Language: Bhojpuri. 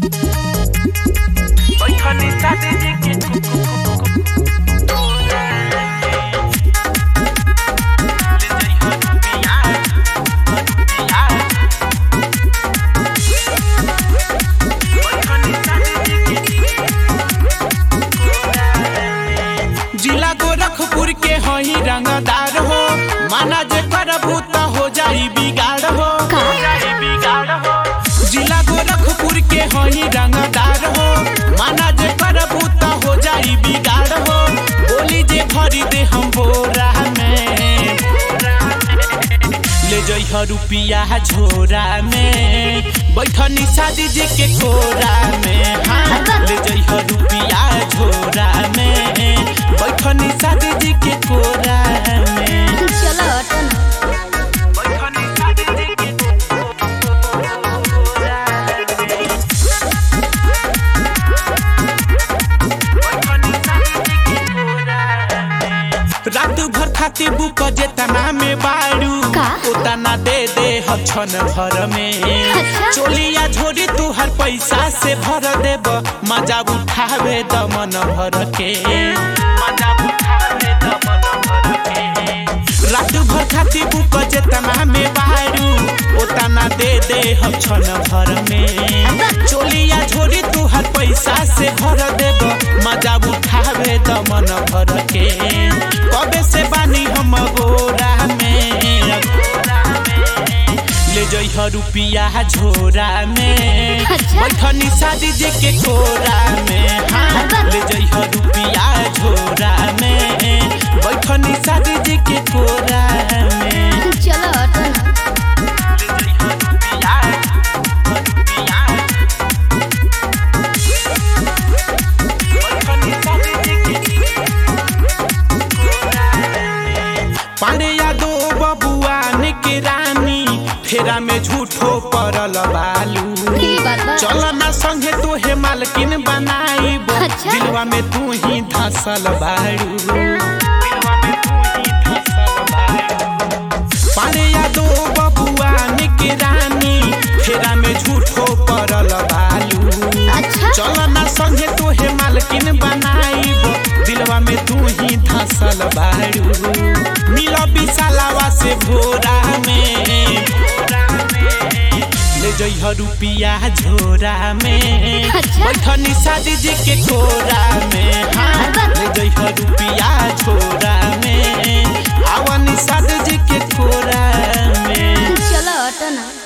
बैठनी शादी जी के कोरा ले जाई हो रुपिया रुपिया बैठनी शादी जी के जिला गोरखपुर के हई रंगदार हो माना जे करबू त हो जाई बिगाड़ हो का? जाई बिगाड़ हो जिला गोरखपुर के हई रंगदार हो माना जे करबू त हो जाई बिगाड़ हो बोली जे भरी दे हम बोरा में ले जइह रुपिया झोरा में बैठनी शादी जी के कोरा में हाँ ले जइह रुपिया झोरा में बैठनी शादी जी के कोरा में चलो हटो ना बैठनी शादी जी के कोरा में बैठनी शादी जी के कोरा में रात भर खाती बुक जेतना में बाड़ू का? उतना दे दे हम छन भर में अच्छा। चोलिया झोरी तू हर पैसा से भर देब मजा उठावे दमन भर के मजा उठावे दमन भर के रात भर खाती बुक जेतना में बाड़ू उतना दे दे हम छन भर में चोलिया झोरी तू हर पैसा से भर देब मजा उठावे दमन भर के कबे से बानी हम गोरा में ले जइह रुपिया झोरा में अच्छा। बैठनी शादी जी के कोरा में हाँ ले जइह रुपिया झोरा में बैठनी शादी जी के कोरा में चलो हटो ना ले जइह रुपिया रुपिया बैठनी शादी जी के पांडे यादो बबुआ के रानी फेरा में झूठो पड़ल बालू ई बात बा। चल ना संगे तोहे मालकिन बनाईब अच्छा। दिलवा में तू ही धसल बाड़ू दिलवा में तू ही धसल बाड़ू पांडे यादो बबुआ के रानी फेरा में झूठो पड़ल बालू अच्छा चल ना संगे तोहे मालकिन बनाईब दिलवा में तू ही धसल बाड़ू मिल विशालावा से भोरा में ले जइह रुपिया झोरा में अच्छा। बैठनी शादी जी के कोरा में हाँ ले जइह रुपिया झोरा में आवनी शादी जी के कोरा में चलो हटो ना